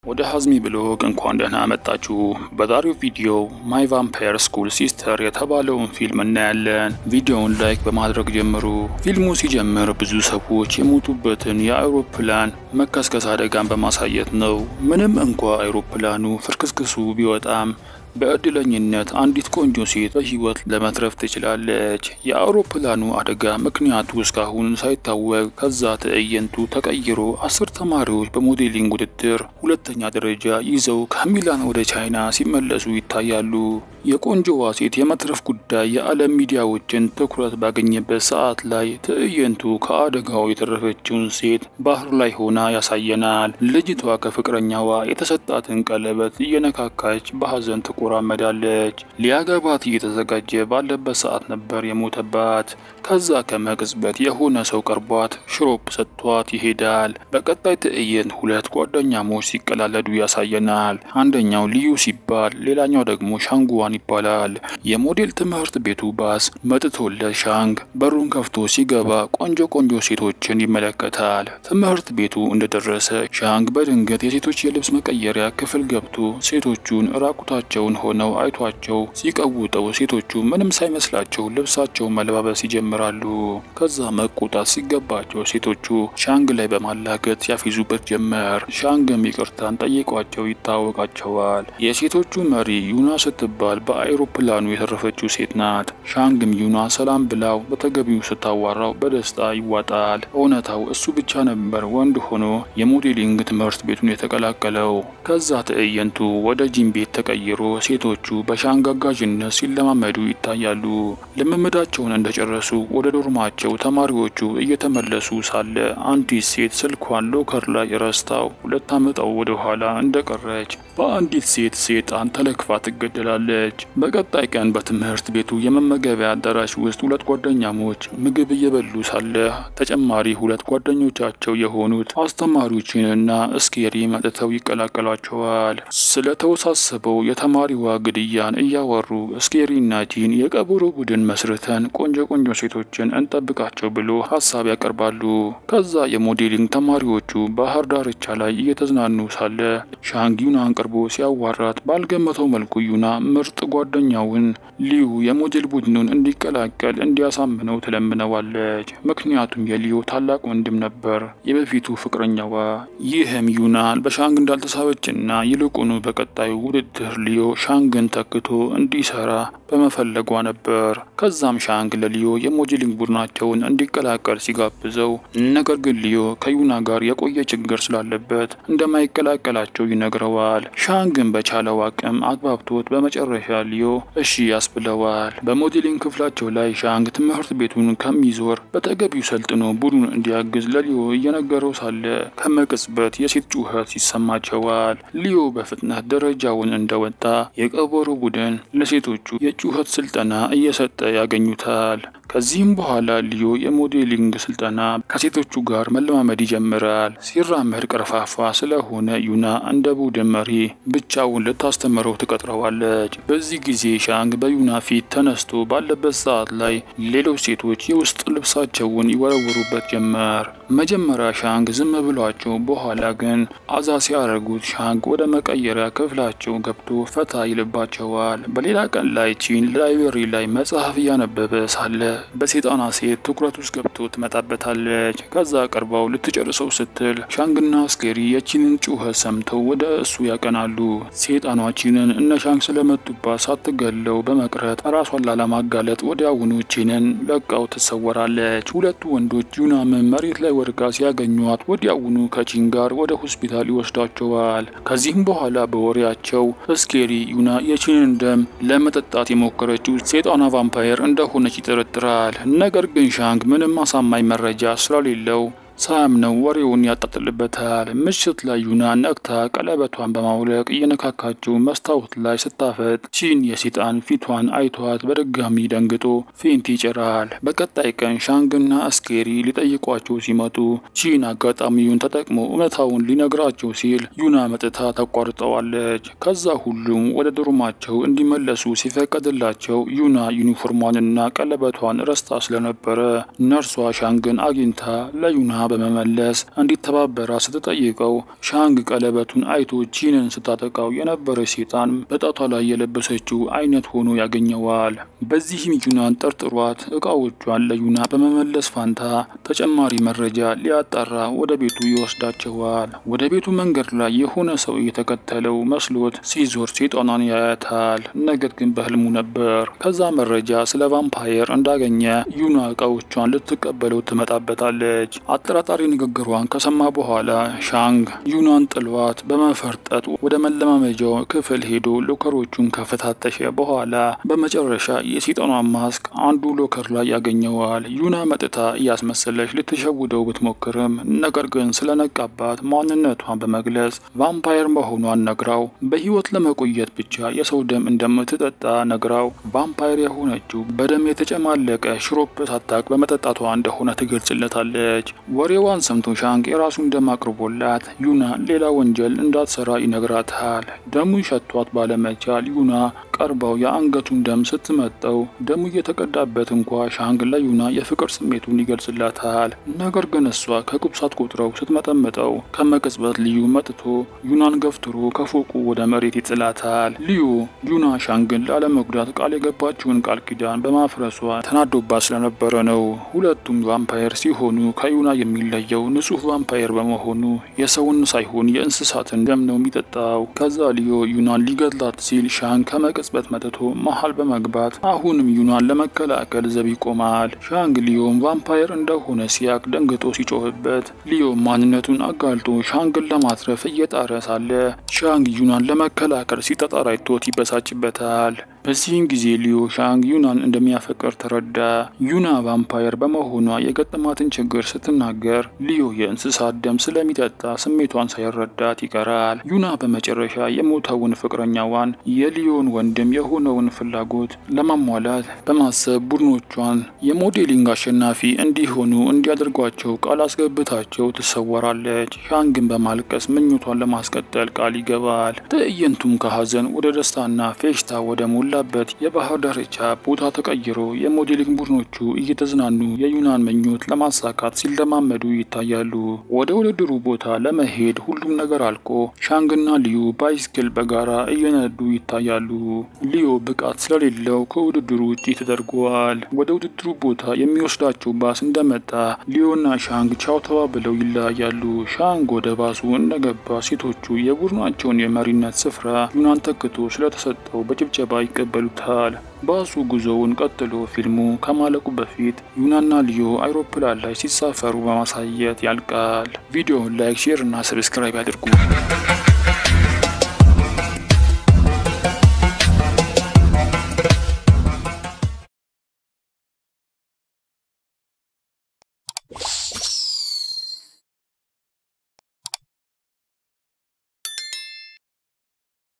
ወደ ሀዝሚ ብሎግ እንኳን ደህና መጣችሁ። በዛሬው ቪዲዮ ማይ ቫምፓየር ስኩል ሲስተር የተባለውን ፊልም እናያለን። ቪዲዮውን ላይክ በማድረግ ጀምሩ። ፊልሙ ሲጀምር ብዙ ሰዎች የሞቱበትን የአውሮፕላን መከስከስ አደጋን በማሳየት ነው። ምንም እንኳ አውሮፕላኑ ፍርክስክሱ ቢወጣም በእድለኝነት አንዲት ቆንጆ ሴት በህይወት ለመትረፍ ትችላለች። የአውሮፕላኑ አደጋ ምክንያቱ እስካሁን ሳይታወቅ ከዛ ትዕይንቱ ተቀይሮ አስር ተማሪዎች በሞዴሊንግ ውድድር ሁለተኛ ደረጃ ይዘው ከሚላን ወደ ቻይና ሲመለሱ ይታያሉ። የቆንጆዋ ሴት የመትረፍ ጉዳይ የዓለም ሚዲያዎችን ትኩረት ባገኘበት ሰዓት ላይ ትዕይንቱ ከአደጋው የተረፈችውን ሴት ባህር ላይ ሆና ያሳየናል። ልጅቷ ከፍቅረኛዋ የተሰጣትን ቀለበት እየነካካች በሀዘን ትቆራመዳለች። ሊያገባት እየተዘጋጀ ባለበት ሰዓት ነበር የሞተባት። ከዛ ከመቅጽበት የሆነ ሰው ቀርቧት ሽሮፕ ሰጥቷት ይሄዳል። በቀጣይ ትዕይንት ሁለት ጓደኛሞች ሲቀላለዱ ያሳየናል። አንደኛው ልዩ ሲባል ሌላኛው ደግሞ ሻንጉዋን ይባላል። የሞዴል ትምህርት ቤቱ ባስ መጥቶለት ሻንግ በሩን ከፍቶ ሲገባ ቆንጆ ቆንጆ ሴቶችን ይመለከታል። ትምህርት ቤቱ እንደደረሰ ሻንግ በድንገት የሴቶች የልብስ መቀየሪያ ክፍል ገብቶ ሴቶቹን ራቁታቸውን ሆነው አይቷቸው ሲቀውጠው ሴቶቹ ምንም ሳይመስላቸው ልብሳቸውን መለባበስ ይጀምራሉ። ከዛ መቆጣት ሲገባቸው ሴቶቹ ሻንግ ላይ በማላገጥ ያፊዙበት ጀመር። ሻንግም ይቅርታን ጠይቋቸው ይታወቃቸዋል። የሴቶቹ መሪ ዩና ስትባል በአይሮፕላኑ የተረፈችው ሴት ናት። ሻንግም ዩና ሰላም ብላው በተገቢው ስታዋራው በደስታ ይዋጣል። እውነታው እሱ ብቻ ነበር ወንድ ሆኖ የሞዴሊንግ ትምህርት ቤቱን የተቀላቀለው። ከዛ ትዕይንቱ ወደ ጂም ቤት ተቀይሮ ሴቶቹ በሻንግ አጋዥነት ሲለማመዱ ይታያሉ። ልምምዳቸውን እንደጨረሱ ወደ ዶርማቸው ተማሪዎቹ እየተመለሱ ሳለ አንዲት ሴት ስልኳን ሎከር ላይ ረስታው ሁለት አመጣው ወደ ኋላ እንደቀረች በአንዲት ሴት ሴጣን ተለክፋ ትገደላለች። በቀጣይ ቀን በትምህርት ቤቱ የመመገቢያ አዳራሽ ውስጥ ሁለት ጓደኛሞች ምግብ እየበሉ ሳለ ተጨማሪ ሁለት ጓደኞቻቸው የሆኑት አስተማሪዎችንና እስኬሪ መጥተው ይቀላቀሏቸዋል። ስለተወሳሰበው የተማሪዋ ግድያን እያወሩ እስኬሪና ጂን የቀበሮ ቡድን መስርተን ቆንጆ ቆንጆ ሴቶችን እንጠብቃቸው ብሎ ሀሳብ ያቀርባሉ። ከዛ የሞዴሊንግ ተማሪዎቹ ባህር ዳርቻ ላይ እየተዝናኑ ሳለ ሻንግ ዩናን ቀርቦ ሲያዋራት ባልገመተው መልኩ ዩና ምርጥ ጓደኛውን ሊዩ የሞዴል ቡድኑን እንዲቀላቀል እንዲያሳምነው ትለምነዋለች። ምክንያቱም የሊዮ ታላቅ ወንድም ነበር የበፊቱ ፍቅረኛዋ። ይህም ዩናን በሻንግ እንዳልተሳበችና ይልቁኑ በቀጣዩ ውድድር ሊዮ ሻንግን ተክቶ እንዲሰራ በመፈለጓ ነበር። ከዛም ሻንግ ለሊዮ የሞዴሊንግ ቡድናቸውን እንዲቀላቀል ሲጋብዘው፣ ነገር ግን ሊዮ ከዩና ጋር የቆየ ችግር ስላለበት እንደማይቀላቀላቸው ይነግረዋል። ሻንግን በቻለው አቅም አግባብቶት በመጨረሻ ሊዮ እሺ ያስብለዋል። በሞዴሊንግ ክፍላቸው ላይ ሻንግ ትምህርት ቤቱን ከሚዞር በተገቢው ሰልጥኖ ቡድኑን እንዲያግዝ ለሊዮ እየነገረው ሳለ ከመቅጽበት የሴት ጩኸት ይሰማቸዋል። ሊዮ በፍጥነት ደረጃውን እንደወጣ የቀበሮ ቡድን ለሴቶቹ የጩኸት ስልጠና እየሰጠ ያገኙታል። ከዚህም በኋላ ሊዮ የሞዴሊንግ ስልጠና ከሴቶቹ ጋር መለማመድ ይጀምራል። ሲራመድ ቀርፋፋ ስለሆነ ዩና እንደ ቡድን መሪ ብቻውን ልታስተምረው ትቀጥረዋለች። በዚህ ጊዜ ሻንግ በዩና ፊት ተነስቶ ባለበት ሰዓት ላይ ሌሎች ሴቶች የውስጥ ልብሳቸውን ይወረውሩበት ጀመር። መጀመሪያ ሻንግ ዝም ብሏቸው፣ በኋላ ግን አዛ ሲያደርጉት ሻንግ ወደ መቀየሪያ ክፍላቸው ገብቶ ፈታ ይልባቸዋል። በሌላ ቀን ላይ ቺን ላይብረሪ ላይ መጽሐፍ እያነበበ ሳለ በሴጣና ሴት ትኩረት ውስጥ ገብቶ ትመጣበታለች። ከዛ ቀርባው ልትጨርሰው ስትል ሻንግና አስኬሪ የቺንን ጩኸት ሰምተው ወደ እሱ ያቀናሉ። ሴጣኗ ቺንን እነ ሻንግ ስለመጡባት ሳትገለው በመቅረት ራሷን ላለማጋለጥ ወዲያውኑ ቺንን ለቃው ትሰወራለች። ሁለቱ ወንዶች ዩናምን መሬት ላይ ወድቃ ሲያገኟት ወዲያውኑ ከቺን ጋር ወደ ሆስፒታል ይወስዳቸዋል። ከዚህም በኋላ በወሬያቸው እስኬሪ ዩና የቺንን ደም ለመጠጣት የሞከረችው ሴጣኗ ቫምፓየር እንደሆነች ይጠረጥራል። ነገር ግን ሻንግ ምንም አሳማኝ መረጃ ስለሌለው ሳያምነው ወሬውን ያጣጥልበታል። ምሽት ላይ ዩና ነቅታ ቀለበቷን በማውለቅ እየነካካችው መስታወት ላይ ስታፈጥ ቺን የሴጣን ፊቷን አይቷት በድጋሚ ደንግጦ ፌንት ይጭራል። በቀጣይ ቀን ሻንግና አስኬሪ ሊጠይቋቸው ሲመጡ ቺን አጋጣሚውን ተጠቅሞ እውነታውን ሊነግራቸው ሲል ዩና መጥታ ታቋርጠዋለች። ከዛ ሁሉም ወደ ዶርማቸው እንዲመለሱ ሲፈቀድላቸው ዩና ዩኒፎርሟንና ቀለበቷን ረስታ ስለነበረ ነርሷ ሻንግን አግኝታ ለዩና በመመለስ እንዲተባበራ ስትጠይቀው ሻንግ ቀለበቱን አይቶ ጂንን ስታጠቃው የነበረች ሴጣን በጣቷ ላይ የለበሰችው አይነት ሆኖ ያገኘዋል። በዚህም ዩናን ጠርጥሯት እቃዎቿን ለዩና በመመለስ ፋንታ ተጨማሪ መረጃ ሊያጣራ ወደ ቤቱ ይወስዳቸዋል። ወደ ቤቱ መንገድ ላይ የሆነ ሰው እየተከተለው መስሎት ሲዞር ሴጣኗን ያያታል። ነገር ግን በህልሙ ነበር። ከዛ መረጃ ስለ ቫምፓየር እንዳገኘ ዩና እቃዎቿን ልትቀበለው ትመጣበታለች። አጠራጣሪ ንግግሯን ከሰማ በኋላ ሻንግ ዩናን ጥሏት በመፈርጠጥ ወደ መለማመጃው ክፍል ሄዶ ሎከሮቹን ከፈታተሸ በኋላ በመጨረሻ የሴጣኗን ማስክ አንዱ ሎከር ላይ ያገኘዋል። ዩና መጥታ እያስመሰለች ልትሸውደው ብትሞክርም ነገር ግን ስለነቃባት ማንነቷን በመግለጽ ቫምፓየር መሆኗን ነግራው በህይወት ለመቆየት ብቻ የሰው ደም እንደምትጠጣ ነግራው ቫምፓየር የሆነችው በደም የተጨማለቀ ሽሮፕ ሳታቅ በመጠጣቷ እንደሆነ ትገልጽለታለች። ወሬዋን ሰምቶ ሻንግ የራሱን ደም አቅርቦላት ዩና ሌላ ወንጀል እንዳትሰራ ይነግራታል። ደሙን ሸቷት ባለመቻል ዩና ቀርባው የአንገቱን ደም ስትመጠው ደሙ እየተቀዳበት እንኳ ሻንግ ለዩና የፍቅር ስሜቱን ይገልጽላታል። ነገር ግን እሷ ከቁብሳት ቆጥረው ስትመጠምጠው ከመቅጽበት ልዩ መጥቶ ዩናን ገፍትሮ ከፎቁ ወደ መሬት ይጥላታል። ልዩ ዩና ሻንግን ላለመጉዳት ቃል የገባችውን ቃል ኪዳን በማፍረሷ ተናዶባት ስለነበረ ነው። ሁለቱም ቫምፓየር ሲሆኑ ከዩና የሚለየው ንጹህ ቫምፓየር በመሆኑ የሰውን ሳይሆን የእንስሳትን ደም ነው የሚጠጣው። ከዛ ልዮ ዩናን ሊገድላት ሲል ሻንግ ከመቅጽበት መጥቶ መሀል በመግባት አሁንም ዩናን ለመከላከል ዘብ ይቆማል። ሻንግ ሊዮም ቫምፓየር እንደሆነ ሲያቅ ደንግጦ ሲጮህበት ሊዮ ማንነቱን አጋልጦ ሻንግን ለማትረፍ እየጣረ ሳለ ሻንግ ዩናን ለመከላከል ሲጠጣር አይቶት ይበሳጭበታል። በዚህም ጊዜ ሊዮ ሻንግ ዩናን እንደሚያፈቅር ተረዳ። ዩና ቫምፓየር በመሆኗ የገጠማትን ችግር ስትናገር ሊዮ የእንስሳት ደም ስለሚጠጣ ስሜቷን ሳይረዳት ይቀራል። ዩና በመጨረሻ የሞተውን ፍቅረኛዋን የሊዮን ወንድም የሆነውን ፍላጎት ለማሟላት በማሰብ ቡድኖቿን የሞዴሊንግ አሸናፊ እንዲሆኑ እንዲያደርጓቸው ቃል አስገብታቸው ትሰወራለች። ሻንግን በማልቀስ ምኞቷን ለማስቀጠል ቃል ይገባል። ትዕይንቱም ከሀዘን ወደ ደስታና ፌሽታ ወደ ሞላ በት የባህር ዳርቻ ቦታ ተቀይሮ የሞዴሊንግ ቡድኖቹ እየተዝናኑ የዩናን ምኞት ለማሳካት ሲለማመዱ ይታያሉ። ወደ ውድድሩ ቦታ ለመሄድ ሁሉም ነገር አልቆ ሻንግና ሊዩ ባይስክል በጋራ እየነዱ ይታያሉ። ሊዮ ብቃት ስለሌለው ከውድድሩ ውጪ ተደርጓል። ወደ ውድድሩ ቦታ የሚወስዳቸው ባስ እንደመጣ ሊዮና ሻንግ ቻው ተባብለው ይለያያሉ። ሻንግ ወደ ባሱ እንደገባ ሴቶቹ የቡድናቸውን የመሪነት ስፍራ ዩናን ተክቶ ስለተሰጠው በጭብጨባ ይቀበሉታል። ባሱ ጉዞውን ቀጥሎ ፊልሙ ከማለቁ በፊት ዩናና ሊዮ አይሮፕላን ላይ ሲሳፈሩ በማሳየት ያልቃል። ቪዲዮውን ላይክ፣ ሼር እና ሰብስክራይብ ያድርጉ።